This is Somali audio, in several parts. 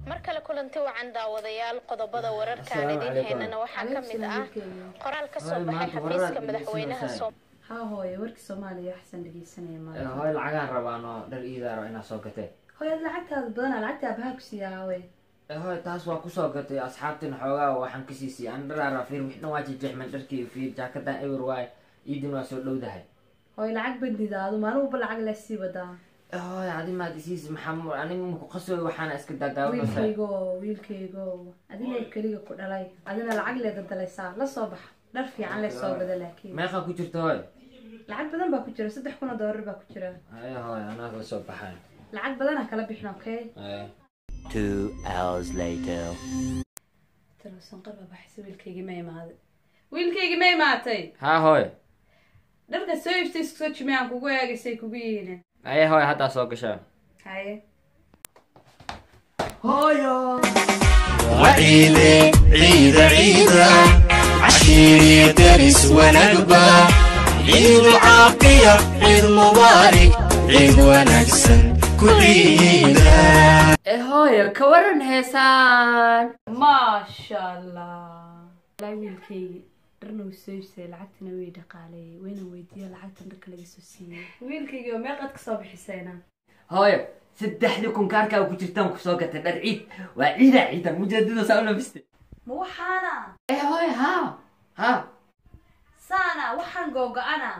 mar kale kulanti wacan daawadayaal qodobada wararkaan Assalaamu idin calaykum. haynana waxaa ka mid ah qoraal ka soo baxay xafiiska madaxweynaha Soomaaliya haa hooye warkii soomaaliya waxsan dhegeysanaya Eh, maanta hooy lacagaan rabaan oo dhar iidaa rabo inaad soo gatee hooye ad lacagtaada badana lacagta abaha ku siiya haawe Eh, hooy taas waa kusoo gatay asxaabtin xoogaa waxaan ka siisiyay an dharaara fiir wixna waa jejexman dharkii fiir jaakadan ewer waay iidin waa soo dhowdahay hooye lacag bandidaadu maalin walba lacag laa sii wadaa Eh, hooy adi maad isiis maxaa aniga maku qasooy waxaana iska daadaawanaysaa wiilkaygo wiilkaygo adina keliga ku dhalay adina lacag lee dadalaysaa la soo bax dhar fiican lee soo gada laakiin meeqaa ku jirta hooy lacag badan baa ku jira saddex kun oo doolar baa ku jira aye hooy anaad la soo baxay lacag badana kala bixin okay Eh, Two hours later. talosanqar baa baxaysa wiilkaygii ma imaaday wiilkaygii ma imaatay haa hooy dharka soo iibtay isku soo jimay aan kugu eegaysay kugu yihiin aye hooy haddaa soo gashaa haye hooyo وعيدي عيد عيدا عشيري درس ونقبة عيد عاقية عيد مبارك عيد ونكسن كل عيدا ee hooyo ka waran heesaan maasha allah walaa wiilkaygi dharna wuu soo iibsaday lacagtana way dhaqaaleeyey wayna weydiiya lacagtan dharka laga soo siiyey wiilkaygi oo meeqaad kasoo bixisayna hooyo saddexdii kun kaarkaa ku jirtaan kusoo gatay dhar ciid waa ciida ciidan mujeedada saa u labiste ma waxaana eh hooy haa haa saana waxaan googo-ana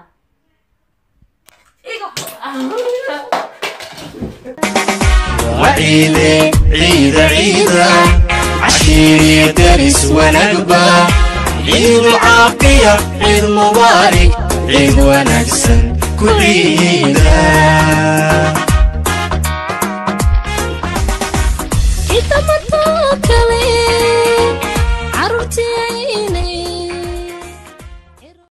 iga وعيدي عيد عيدا عشيري درس ونقبة عيد عاقية عيد مبارك عيد ونكسن كل عيدا Kita matokale